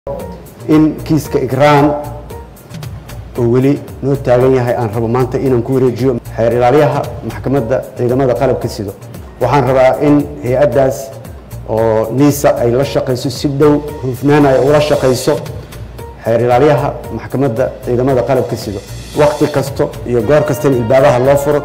in kiiska igraan oo weli noo taagan yahay aan rabo maanta inaan ku wareejiyo xeer ilaaliyaha maxkamadda ciidamada qalabka sido waxaan rabaa in hay-addaas oo niisa ay la shaqayso si dhow hufnaan ay ula shaqayso xeer ilaaliyaha maxkamadda ciidamada qalabka sido wakhti kasto iyo goor kasta in ilbaabaha loo furo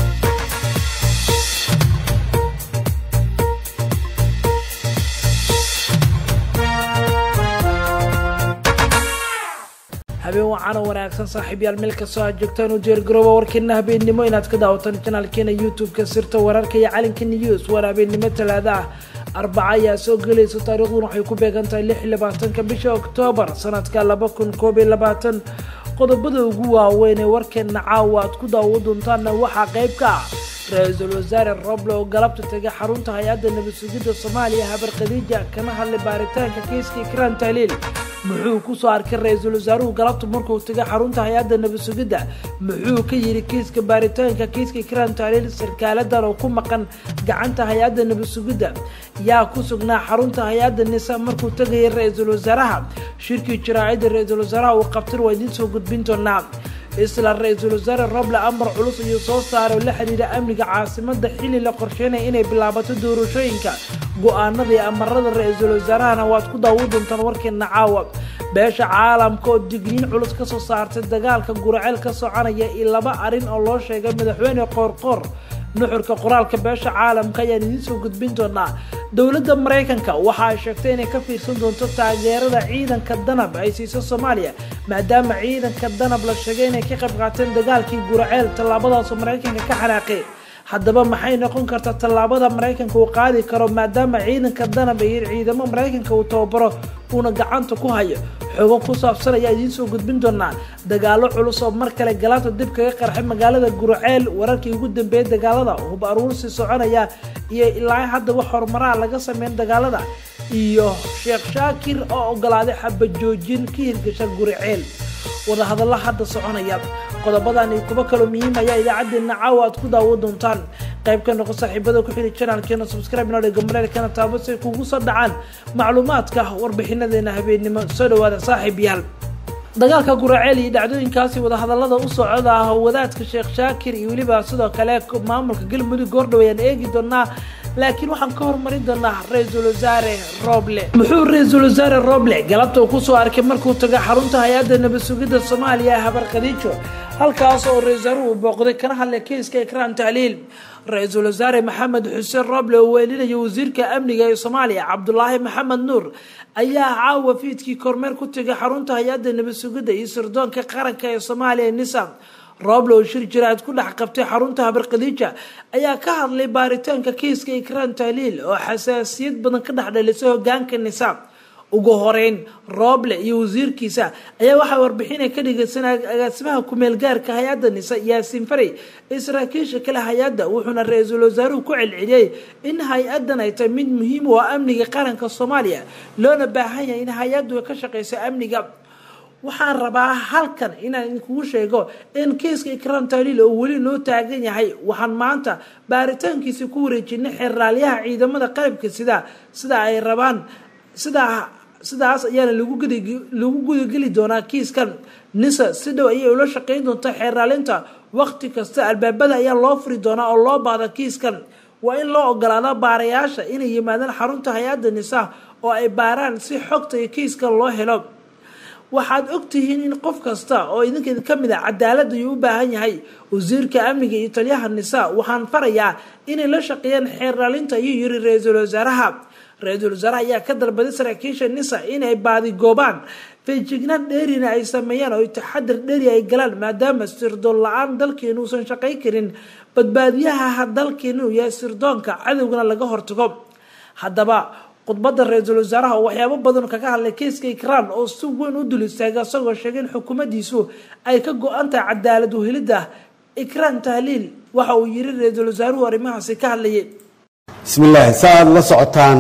habeen wacaana wanaagsan saaxiibyaal meel kastoo aad joogtaan u diyaargarooba warkeena habeennimo inaad ka daawataan janaalkeena youtube-ka sirta wararka iyo calinka news waana habeennimo talaada ah arbaca ayaa soo gelaysa taariikhduna waxay ku beegan tahay lix iyo labaatanka bisha oktoobar sanadka laba kun koob iyo labaatan qodobada ugu waaweyn ee warkeena caawa aad ku daawo doontaanna waxaa qayb ka ah ra-iisul wasaare roble oo galabta tegay xarunta hay-adda nabad sugidda soomaaliya habar khadiija kana hadlay baaritaanka kiiska ikraan tahliil muxuu kusoo arkay ra-iisul wasaaruhu galabta markuu tegay xarunta hay-adda nabad sugidda muxuu ka yidhi kiiska baaritaanka kiiska ikraan tahliil sarkaaladan oo ku maqan gacanta hay-adda nabad sugidda yaa ku sugnaa xarunta hay-adda nisa markuu tegayay ra-iisul wasaaraha shirkii jaraacida ra-iisul wasaaraha uu qabtin waa idiin soo gudbin doonaa isla ra-iisul wasaare roble amar culus ayuu soo saaray oo la xidhiidha amniga caasimada xilli la qorsheynaya inay bilaabato doorashooyinka go-aanada iyo amarada ra-iisul wasaarahana waad ku daawo doontaan warkeena caawa beesha caalamka oo digniin culus kasoo saartay dagaalka guraceel ka soconaya iyo laba arrin oo loo sheegay madaxweyne qoorqoor nuxurka qoraalka beesha caalamka ayaan idiin soo gudbin doonaa dowladda maraykanka waxa ay sheegtay inay ka fiirsan doonto taageerada ciidanka danab ay siiso soomaaliya maadaama ciidanka danab la sheegay inay ka qayb qaateen dagaalkii guraceel tallaabadaasoo maraykanka ka xanaaqay haddaba maxay noqon kartaa tallaabada maraykanka uu qaadi karo maadaama ciidanka danab iyo ciidamo maraykanka uu tababaro uuna gacanta ku hayo xogo ku saabsan ayaa idiin soo gudbin doonaa dagaalo culus oo mar kale galaanta dib kaga qarxay magaalada gurceel wararkii ugu dambeeyay dagaalada hub aruursi soconaya iyo ilaa hadda wax horumaraha laga sameyn dagaalada iyo sheekh shaakir oo ogolaaday xabajoojin ka hirgasha gurceel wadahadalla hadda soconaya qodobadan iyo kuwo kaloo muhiim ayaa idaacadeena caawa aad ku daawo doontaan qayb ka noqo saaxiibada ku xili janaalkeena subscribe noo dhega mareelkana taabo si ay kugu soo dhacaan macluumaadka warbixinadeena habeennimo soo dhawaada saaxiib yaal dagaalka guraceel iyo dhacdooyinkaasi wadahadallada u socda ah wadaadka sheekh shaakir iyo weliba sidoo kale maamulka galmudug goordhow ayaan eegi doonaa laakiin waxaan ka hormarin doonaa ra-iisul wasaare roble muxuu ra-iisul wasaare roble galabta uu kusoo arkay markuu tago xarunta hay-adda nabad sugidda soomaaliya habar khadiijo halkaas oo ra-isul wasaaruhu booqday kana hadlay kiiska ikraan tahliil ra-iisul wasaare maxamed xuseen roble oo weelinaya wasiirka amniga ee soomaaliya cabdulaahi maxamed nuur ayaa caawa fiidkii kormeer ku tegay xarunta hay-adda nabad sugidda iyo sirdoonka qaranka ee soomaaliya nisa roble oo shir jiraad ku dhex qabtay xarunta habar khadiija ayaa ka hadlay baaritaanka kiiska ikraan tahliil oo xasaasiyad badan ka dhex dhalisay hogaanka nisa ugu horeyn roble iyo wasiirkiisa ayaa waxaa warbixina ka dhigaysanay agaasimaha kumeel gaarka hay-adda nisa yaasiin farey ee saraakiisha kale hay-adda wuxuuna ra-iisul wasaaruhu ku celceliyey in hay-addan ay tahay mid muhiim u ah amniga qaranka soomaaliya loona baahan yahay in hay-addu ka shaqeyso amniga waxaan rabaa halkan inaan idinkugu sheego in kiiska ikraan tahliil oo weli noo taagan yahay waxaan maanta baaritaankiisa ku wareejinay xeraalyaha ciidamada qalabka sida sida ay rabaan sidaa sidaas ayaana lagu gudageli doonaa kiiskan nisa si dhow ayay ula shaqeyn doontaa xeeraalinta waqti kasta albaabada ayaa loo furi doonaa oo loo baahda kiiskan waa in loo ogolaada baarayaasha inay yimaadaan xarunta hay-adda nisa oo ay baaraan si xogta iyo kiiskan loo helo waxaad ogtihiin in qof kasta oo idinka ka mid a cadaalad ayuu u baahan yahay wasiirka amniga iyo taliyaha nisa waxaan farayaa inay la shaqeeyaan xeeraalinta ayuu yiri ra-iisul wasaaraha ra-iisul wasaaraha ayaa ka dalbaday saraakiisha nisa inay baadigoobaan feejignaan dheerina ay sameeyaan oo taxadar dheeri ay galaan maadaama sirdoon la-aan dalkeenu uusan shaqayn karin badbaadiyaha dalkeenu uu yahay sirdoonka cadowgana laga hortago haddaba khudbadda ra-iisul wasaaraha oo waxyaabo badan kaga hadlay kiiska ikraan oo si weyn u dul istaagay isagoo sheegay in xukuumaddiisu ay ka go-an tahay cadaalad uhelidda ikraan tahliil waxa uu yiri ra-iisul wasaaruhu arrimahaasi ka hadlayay bismi illaahi sa aad la socotaan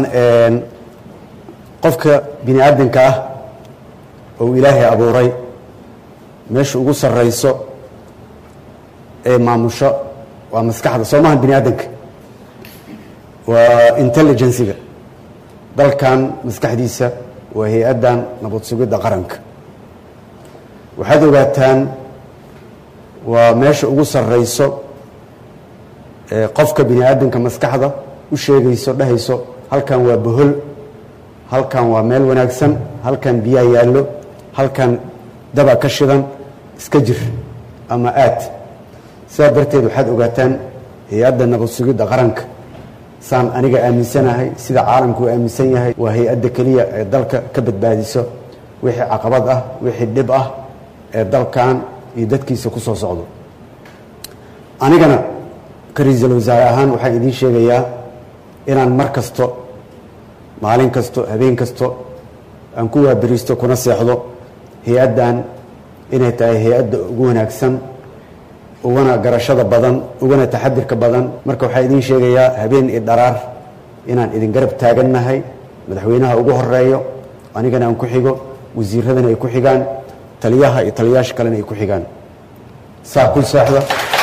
qofka bini aadanka ah oo ilaahay abuuray meesha ugu sarrayso ee maamusho waa maskaxda soo maha bini aadanka waa intelligensiga dalkan maskaxdiisa waa hay-addan nabad sugidda qaranka waxaad ogaataan waa meesha ugu sarreyso ee qofka bini aadamka maskaxda u sheegayso dhahayso halkan waa bohol halkan waa meel wanaagsan halkan biyaa yaallo halkan daba ka shidan iska jir ama aad sidaa darteed waxaad ogaataan hay-adda nabad sugidda qaranka saan aniga aaminsanahay sida caalamku u aaminsan yahay waa hay-adda keliya ee dalka ka badbaadiso wixii caqabad ah wixii dhib ah ee dalkan iyo dadkiisa ku soo socdo anigana ka ra-iisul wasaare ahaan waxaan idiin sheegayaa inaan mar kasto maalin kasto habeen kasto aan ku waaberiisto kuna seexdo hay-addan inay tahay hay-adda ugu wanaagsan ugana garashada badan ugana taxadirka badan marka waxaa idiin sheegayaa habeen iyo dharaar inaan idin garab taagannahay madaxweynaha ugu horeeyo anigana aan ku xigo wasiiradana ay ku xigaan taliyaha iyo taliyaasha kalena ay ku xigaan saa ku seexda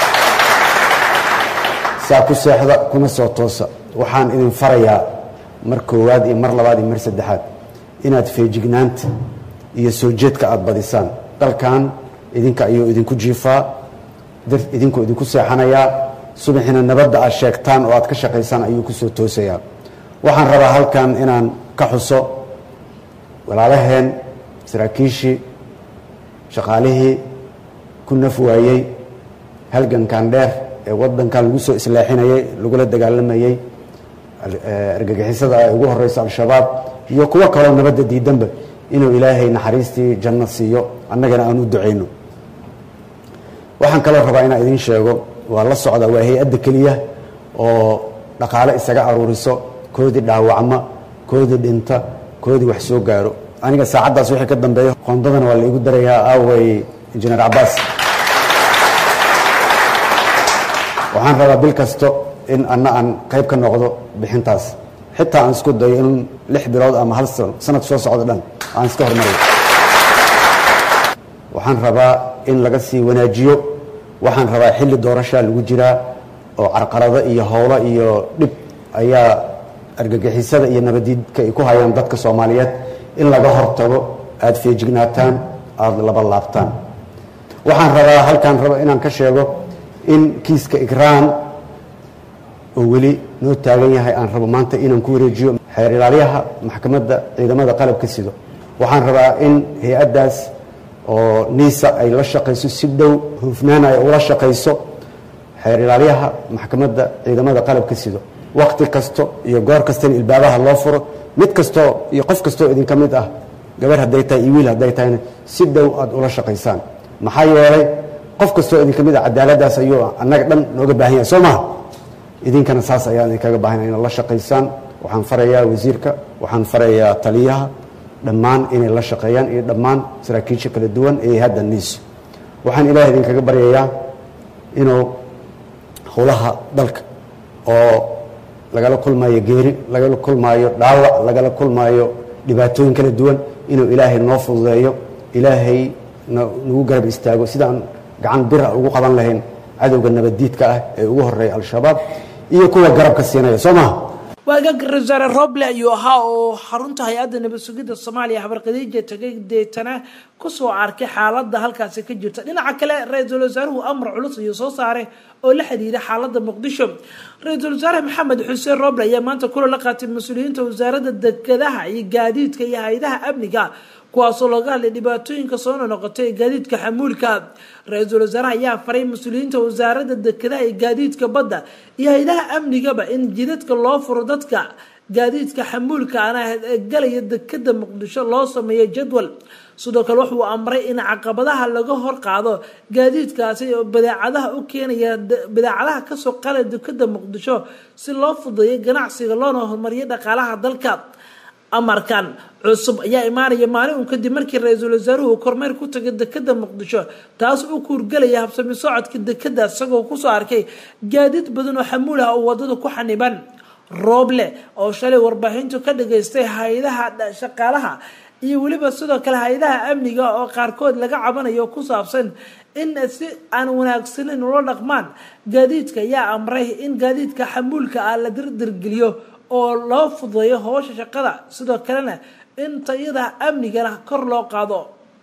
saa ku seexda kuna soo toosa waxaan idin farayaa mar koowaad iyo mar labaad iyo mar saddexaad inaad feejignaanta iyo soo jeedka aada badisaan dalkan idinka ayuu idinku jiifaa idinkuu idinku seexanayaa subaxina nabadda aad sheegtaan oo aad ka shaqaysaan ayuu ku soo toosayaa waxaan rabaa halkan inaan ka xuso walaalaheen saraakiishii shaqaalihii ku naf waayey halgankan dheer ee waddankan lagu soo islaaxinayey lagula dagaalamayey argagixisada ay ugu horeyso al-shabaab iyo kuwo kaloo nabadda diidanba inuu ilaahay naxariistii janno siiyo annagana aan u ducayno waxaan kaloo rabaa inaan idiin sheego waa la socda waa hay-adda keliya oo dhaqaale isaga aruuriso koodii dhaawacma koodii dhinta koodii wax soo gaaro aniga saacaddaas wixii ka dambeeyo qoondadana waa la igu darayaa aaway injineer cabaas waxaan rabaa bil kasto in anna aan qayb ka noqdo bixintaas xitaa aan isku dayo in lix bilood ama hal sano sanad soo socdo dhan aan iska hormarayo waxaan rabaa in laga sii wanaajiyo waxaan rabaa xilli doorashaa lagu jiraa oo carqalado iyo howlo iyo dhib ayaa argagixisada iyo nabadiidka ay ku hayaan dadka soomaaliyeed in laga hortago aada feejignaataan aada laba laabtaan waxaan rabaa halkaan raba inaan ka sheego in kiiska igraan oo weli noo taagan yahay aan rabo maanta inaan ku wareejiyo xeer ilaalyaha maxkamadda ciidamada qalabka sido waxaan rabaa in hay-addaas oo niisa ay la shaqayso si dhow hufnaan ay ula shaqayso xeer ilaalyaha maxkamadda ciidamada qalabka sido wakti kasto iyo goor kastana ilbaabaha loo furo mid kastoo iyo qof kastoo idinka mid ah gabar hadday tahay iyo wiil hadday tahayna si dhow aada ula shaqaysaan maxaa yeelay qof kastoo idinka mid ah cadaaladdaas ayuu annaga dhan nooga baahan yahay soo maha idinkana saas ayaan idinkaga baahanaya inaad la shaqaysaan waxaan farayaa wasiirka waxaan farayaa taliyaha dhammaan inay la shaqeeyaan iyo dhammaan saraakiisha kala duwan ee hadda niis waxaan ilaah idinkaga baryayaa inuu howlaha dalka oo lagala kulmaayo geeri lagala kulmaayo dhaawac lagala kulmaayo dhibaatooyin kala duwan inuu ilaahay noo fududeeyo ilaahay nagu garab istaago sidaan gacan bira ugu qaban lahayn cadowga nabaddiidka ah ee ugu horeeya al-shabaab iyo kuwa garabka siinaya soo maha waagaga ra-isul wasaare roble ayuu ahaa oo xarunta hay-adda nabad sugidda soomaaliya habarqadiija tagay deetana kusoo arkay xaaladda halkaasi ka jirta dhinaca kale ra-iisul wasaaruhu amar culus ayuu soo saaray oo la xidhiira xaaladda muqdisho ra-iisul wasaare maxamed xuseen roble ayaa maanta kula la qaatay mas-uuliyiinta wasaaradda dekedaha iyo gaadiidka iyo hay-adaha amniga kuwaasoo looga hadlay dhibaatooyinka soo nonoqotay ee gaadiidka xamuulka ra-iisul wasaaraha ayaa faray mas-uuliyiinta wasaaradda dekedaha iyo gaadiidka badda iyo hay-adaha amnigaba in jidadka loo furo dadka gaadiidka xamuulka ana galaya dekeda muqdisho loo sameeyo jadwal sidoo kale wuxuu amray in caqabadaha laga hor qaado gaadiidkaasi oo badeecadaha u keenaya badeecadaha kasoo qala dekeda muqdisho si loo fudeeyo ganacsiga loona horumariyo dhaqaalaha dalka amarkan cusub ayaa imaanaya maalin uun kadib markii ra-iisul wasaaruhu kormeer ku tagay dekeda muqdisho taas u kuurgelaya habsami socodka dekeda isagoo kusoo arkay gaadiid badan oo xamuul ah oo wadada ku xaniban rooble oo shalay warbaahintu ka dhageystay hay-adaha shaqaalaha iyo weliba sidoo kale hay-adaha amniga oo qaarkood laga cabanayo ku saabsan in si aan wanaagsaneyn ula dhaqmaan gaadiidka ayaa amray in gaadiidka xamuulka ah la dirdirgeliyo oo loo fududeeyo howsha shaqada sidoo kalena in tayada amnigana kor loo qaado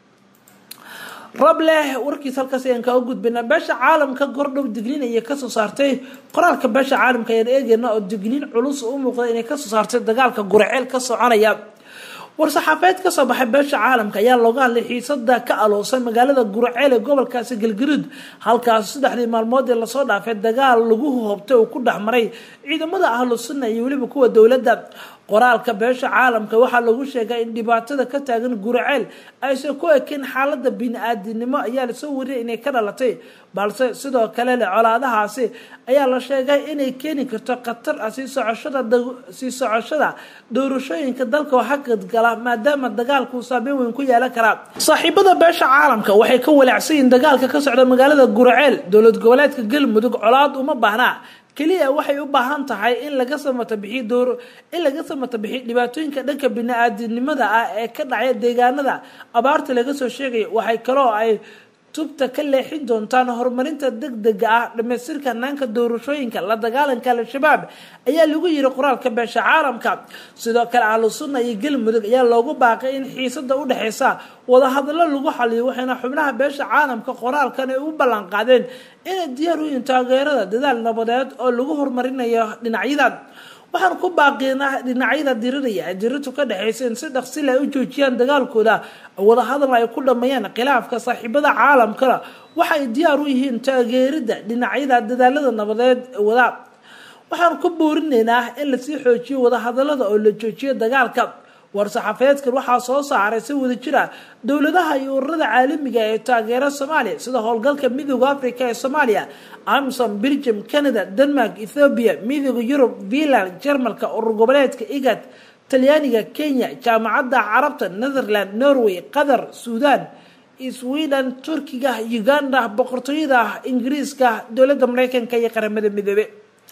rable warkiis halkaas ayaan kaga gudbina beesha caalamka gordhow digniin ayay kasoo saartay qoraalka beesha caalamka ayaan eegeyna oo digniin culus u muuqda inay kasoo saartay dagaalka guraceel ka soconaya war-saxaafeed kasoo baxay beesha caalamka ayaa looga hadlay xiisada ka aloosan magaalada guraceel ee gobolkaasi galgaduud halkaas saddexdii maalmood ee lasoo dhaafay dagaal lagu hoobtay uu ku dhexmaray ciidamada ahlu sunna iyo weliba kuwa dowladda qoraalka beesha caalamka waxaa lagu sheegay in dhibaatada ka taagan guraceel aysan ku ekeyn xaalada bini-aadinimo ayaa lasoo wariyay inay ka dhalatay balse sidoo kale le colaadahaasi ayaa la sheegay inay keeni karto khatar ah sii socoshada sii socoshada doorashooyinka dalka oo hakadgala maadaama dagaalku saameyn weyn ku yeelan karaa saaxiibada beesha caalamka waxay ka walaacsan yihiin dagaalka ka socda magaalada guraceel dowlad goboleedka galmudug colaad uma baahnaa keliya waxay u baahan tahay in laga samata bixiy door in laga samata bixiy dhibaatooyinka dhanka bini-aadinimada ah ee ka dhacaya deegaanada abaarta laga soo sheegaya waxay kaloo ay tubta ka leexin doontaan horumarinta deg dega ah dhamaystirka hanaanka doorashooyinka la dagaalanka al-shabaab ayaa lagu yiri qoraalka beesha caalamka sidoo kale ahlu sunna iyo galmudug ayaa loogu baaqay in xiisada u dhexeysa wadahadallo lagu xaliyo waxayna xubnaha beesha caalamka qoraalkan ay u ballan qaadeen inay diyaar u yihiin taageerada dadaal nabadeed oo lagu horumarinayo dhinacyadan waxaan ku baaqiynaa dhinacyada diriraya ee dirirtu ka dhexeysa in si dhaqsi leh u joojiyaan dagaalkooda wadahadal ay ku dhameeyaan khilaafka saaxiibada caalamkana waxay diyaar u yihiin taageerida dhinacyada dadaalada nabadeed wada waxaan ku boorinaynaa in lasii xoojiyo wadahadalada oo la joojiyo dagaalka war-saxaafeedkan waxaa soo saaray si wada jira dowladaha iyo ururada caalamiga ee taageera soomaaliya sida howlgalka midooda africa ee soomaaliya amsom belgium canada denmark ethoobiya midooda yurub finland jarmalka urur goboleedka igad talyaaniga kenya jaamacadda carabta netherland norway qatar suudan sweden turkiga uganda boqortooyada ingiriiska dowladda mareykanka iyo qaramada midoobe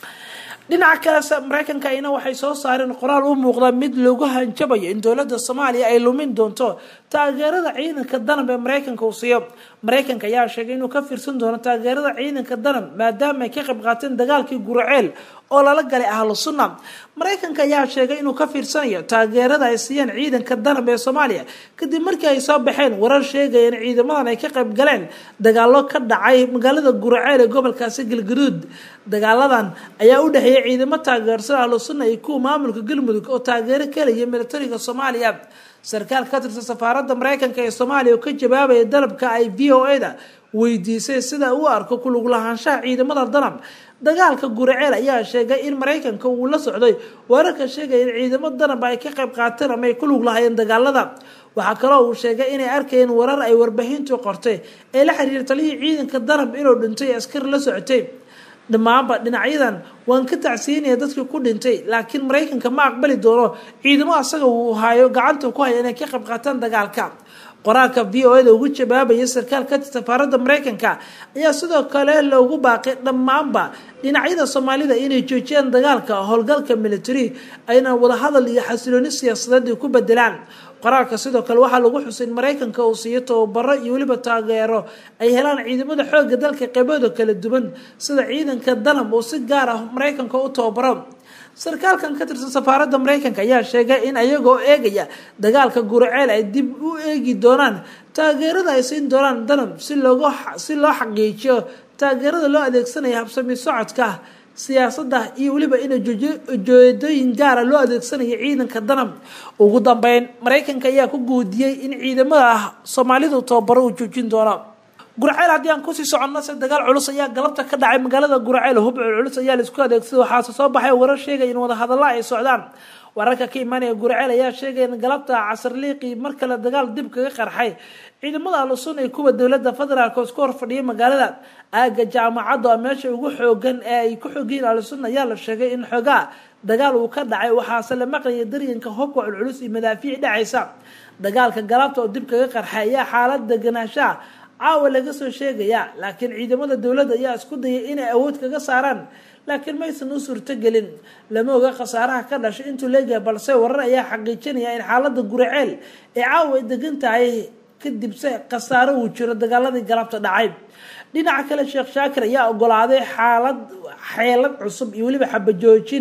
dhinaca kale mareykanka ayna waxay soo saareen qoraal u muuqda mid lagu hanjabayo in dowladda soomaaliya ay lumin doonto taageerada ciidanka danab ee mareykanka uu siiyo mareykanka ayaa sheegay inuu ka fiirsan doono taageerada ciidanka danab maadaama ay ka qayb qaateen dagaalkii guraceel oo lala galay ahlu sunna mareykanka ayaa sheegay inuu ka fiirsanayo taageerada ay siiyeen ciidanka danab ee soomaaliya kadib markii ay soo baxeen warar sheegaya in ciidamadan ay ka qayb galeen dagaalo ka dhacay magaalada guraceel ee gobolkaasi galgaduud dagaaladan ayaa u dhexeeyay ciidamo taageersan ahlu sunna iyo kuwa maamulka galmudug oo taageero kalaya militariga soomaaliya sarkaal ka tirsan safaaradda mareykanka ee soomaaliya oo ka jawaabaya dalabka ay v o a da weydiisay sida uu arko kulug lahaanshaha ciidamada danab dagaalka guraceel ayaa sheegay in mareykanka uu la socday wararka sheegaya in ciidamo danab ay ka qayb qaateen ama ay ku lug lahaayeen dagaalada waxaa kaloo uu sheegay inay arkayeen warar ay warbaahintu qortay ee la xiriira talihii ciidanka danab inuu dhintay askar la socotay dhammaanba dhinacyadan waan ka tacsiinaya dadkii ku dhintay laakiin mareykanka ma aqbali doono ciidamo asaga uu hayo gacanta ku haya inay ka qayb qaataan dagaalka qoraalka v o da ugu jawaabaya sarkaal ka tir safaaradda mareykanka ayaa sidoo kale loogu baaqay dhammaanba dhinacyada soomaalida inay joojiyaan dagaalka howlgalka military ayna wadahadal iyo xasilooni siyaasadeed ay ku bedelaan qoraalka sidoo kale waxaa lagu xusay in mareykanka uu siiyo tababaro iyo weliba taageero ay helaan ciidamada xooga dalka qeybada kala duwan sida ciidanka danab oo si gaar ah mareykanka u tababaro sarkaalkan ka tirsan safaaradda mareykanka ayaa sheegay in ayagoo eegaya dagaalka guraceel ay dib u eegi doonaan taageerada ay siin doonaan danab si loogu si loo xaqiijiyo taageerada loo adeegsanaya habsami socodka siyaasadda iyo weliba in ujeedooyin gaara loo adeegsanayo ciidanka danab ugu dambeyn mareykanka ayaa ku guudiyey in ciidamada soomaalidu tababaro uu joojin doono guraceel haddii aan kusii soconno se dagaal culus ayaa galabta ka dhacay magaalada guraceel hub culculus ayaa laisku adeegsaday waxaase soo baxay warar sheegaya in wadahadalla ay socdaan wararka ka imaanaya guraceel ayaa sheegaya in galabta casarliiqii mar kale dagaal dib kaga qarxay ciidamada alusun ee kuwa dowladda federaalk oo isku horfadhiyay magaalada aaga jaamacadda oo meesha ugu xoogan ee ay ku xoogiyiin alusun ayaa la sheegay in xoogaa dagaal uu ka dhacay waxaase la maqlaya daryanka hubka culculus iyo madaafiic dhacaysa dagaalka galabta oo dib kaga qarxay ayaa xaalad deganaanshaha caawa laga soo sheegaya laakiin ciidamada dowladda ayaa isku dayay inay awood kaga saaraan laakiin maysan u suurtogelin lama oga khasaaraha ka dhashay intuu leeyahay balse warar ayaa xaqiijinaya in xaalada guraceel ee caawa ay degan tahay kadibse khasaaro uu jiro dagaaladii galabta dhacay dhinaca kale sheekh shaakir ayaa ogolaaday xaalad xeelad cusub iyo weliba xabajoojin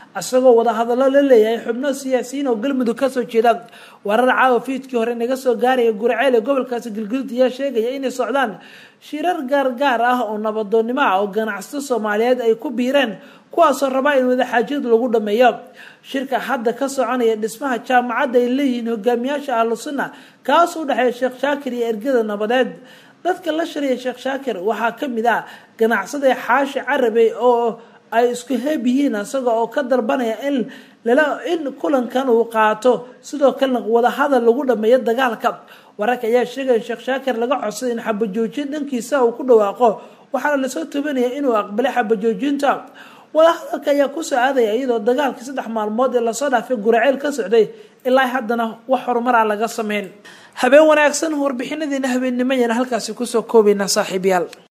isagoo wadahadallo la leeyahay xubno siyaasiyiin oo galmudug kasoo jeeda warar caawa fiidkii hore naga soo gaaraya gurceel ee gobolkaasi galguduud ayaa sheegaya inay socdaan shirar gaargaar ah oo nabadoonnimo ah oo ganacsato soomaaliyeed ay ku biireen kuwaasoo rabaa in wadaxaajiyad lagu dhameeyo shirka hadda ka soconaya dhismaha jaamacadda ay leeyihiin hogaamiyaasha ahlu sunna kaas u dhexeeya sheekh shaakir iyo ergada nabadeed dadka la shariya sheekh shaakir waxaa ka mid ah ganacsada xaashi carabey oo ay isku heeb yihiin isaga oo ka dalbanaya in lala in kulankan uu qaato sidoo kalena wadahadal lagu dhameeyo dagaalka wararka ayaa sheegaya sheekh shaakir laga codsaday in xabajoojin dhankiisa uu ku dhawaaqo waxaana lasoo tabanaya inuu aqbalay xabajoojinta wadahadalka ayaa kusoo aadaya iyadoo dagaalkii saddex maalmood ee lasoo dhaafay guraceel ka socday ilaa haddana wax horumara laga sameyn habeen wanaagsan warbixinadiina habeennimo ayaan halkaasi kusoo koobaynaa saaxiibayaal